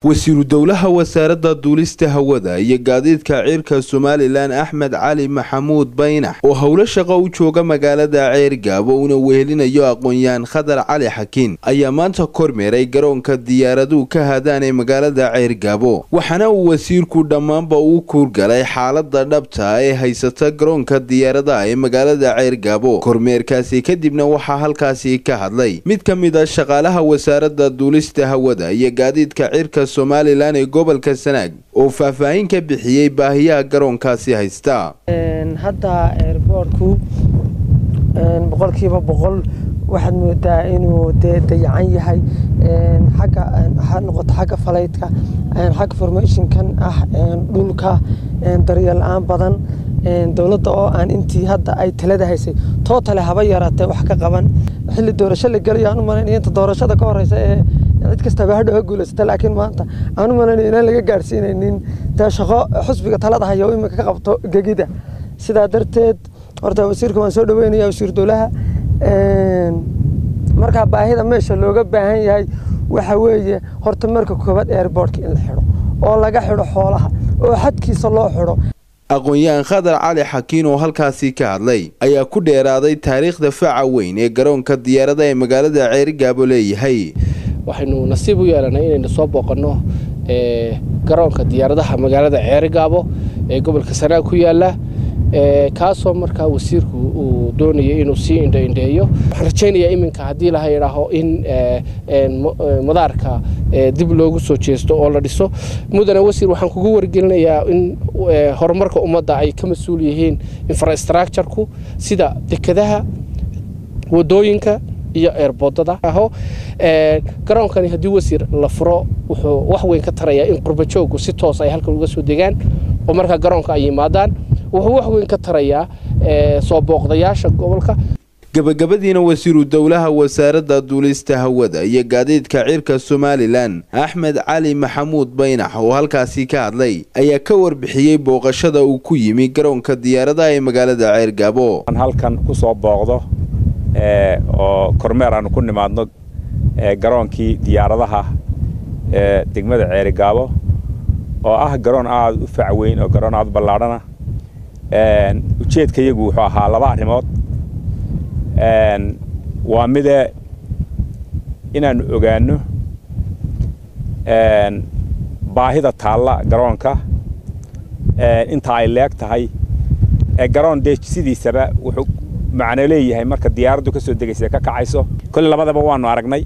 wasiiru dowlaha wasaaradda duulista hawada iyo gaadiidka ciirka somalilan axmed cali maxamuud baynax oo howlo shaqo u jooga magaalada ceergaabo una wehelinayo aqoon-yahan khadar cali xakiin ayaa maanta kormeeray garoonka diyaaraduhu ka hadaan ee magaalada ceergaabo waxaana uu wasiirku dhammaanba uu kuurgalay xaalada dhabta ee haysata garoonka diyaaradaha ee magaalada ceergaabo kormeerkaasi kadibna waxaa halkaasi ka hadlay mid ka mid a shaqaalaha wasaaradda duulista hawada iyo gaadiidka cirka somalilan ee gobolka sanaag oo faahfaahin ka bixiyey baahiyaha garoonkaasi haysta hadda eerboorku boqolkiiba boqol waxaad moodaa inuu dee dayacan yahay xagga ha noqoto xagga falaydka xagga formationkan ah dhulka daryeel la-aan badan dowladda oo aan intii hadda ay talada haysay tootale haba yaraatee wax ka qaban xilli doorasho la gelayo aan u malaynaya inta doorashada ka horeysa ee cid kastaba hadhow ha guulaysata laakiin maanta aan u malaynayo inaan laga gaadhsiinaynin dee shaqo xusbiga talada haya oo imika ka qabto gegida sidaa darteed horta wasiirka waan soo dhaweynaya wasiir dowlaha markaa baahida meesha looga baahan yahay waxa weeye horta marka koobaad airboortka in la xidho oo laga xidho xoolaha oo xadkiisa loo xidho aqoon-yahan khadar cali xakiin oo halkaasi ka hadlay ayaa ku dheeraaday taariikhda faca weyn ee garoonka diyaarada ee magaalada ceerigaabo leeyahay waxaynu nasiib u yeelanay inaynu soo booqanno garoonka diyaaradaha magaalada ceerigaabo ee gobolka sanaag ku yaala kaasoo markaa wasiirku uu doonayay inuu sii indhoindheeyo waxaan rajaynayaa iminka haddii laha idhaaho in madaarka dib loogu soo jeesto oo la dhiso mudane wasiir waxaan kugu wargelinayaa in horumarka ummadda ay ka mas-uul yihiin infrastructureku sida dekadaha wadooyinka iyo eerboodada aho garoonkani haddii wasiir la furo wuxuu wax weyn ka tarayaa in qurbajoogu si toos ay halkan uga soo degaan oo markaa garoonka ay yimaadaan wuxuu wax weyn ka tarayaa soo booqdayaasha gobolka gabagabadiina wasiiru dowlaha wasaaradda duulista hawada iyo gaadiidka cirka somalilan axmed cali maxamuud baynax oo halkaasi ka hadlay ayaa ka warbixiyey booqashada uu ku yimi garoonka diyaaradaha ee magaalada ceergaabo halkan ku soo booqdo oo kormeer aanu ku nimaadno garoonkii diyaaradaha ee degmada ceerigaabo oo ah garoon aada u fac weyn oo garoon aada u ballaadhana ujeedka iyagu wuxuu ahaa laba arrimood waa mide inaannu ogaanno baahida taalla garoonka inta ay leeg tahay garoon dee sidiisaba wuxuu macno leeyahay marka diyaaraddu ka soo degaysa ka kacayso kolle labadaba waannu aragnay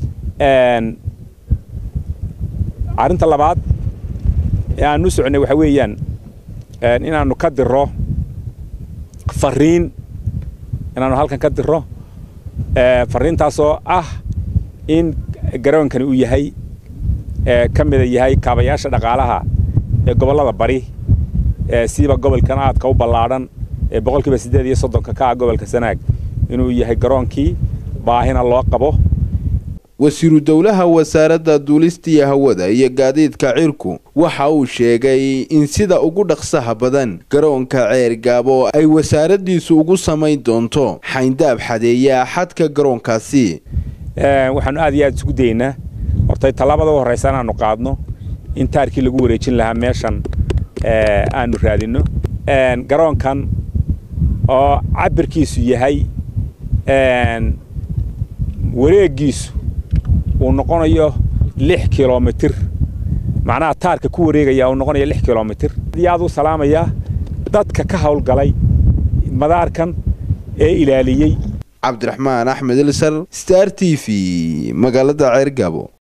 arrinta labaad ee aannu soconay waxaa weeyaan inaannu ka diro fariin inaannu halkan ka diro fariintaasoo ah in garoonkani uu yahay ka mida yahay kaabayaasha dhaqaalaha ee gobollada bari siiba gobolkan aadka u ballaadhan ee boqolkiiba siddeed iyo soddonka ka ah gobolka sanaag inuu yahay garoonkii baahina loo qabo wasiiru dowlaha wasaaradda duulistiya hawada iyo gaadiidka cirku waxa uu sheegay in sida ugu dhaqsaha badan garoonka ceergaabo ay wasaaraddiisu ugu samayn doonto xayndaab xadeeya xadka garoonkaasi waxaannu aad iyo aad isugu daynaa hortay tallaabada u horraysa inaannu qaadno in taarkii lagu wareejin lahaa meeshan aannu raadinno garoonkan oo cabirkiisu yahay wareeggiisu uu noqonayo lix kilomitir macnaha taarka ku wareegaya uu noqonayo lix kilomitir aad aad u salaamayaa dadka ka howlgalay madaarkan ee ilaaliyey cabdiraxmaan axmed ilsar star t v magaalada ceergaabo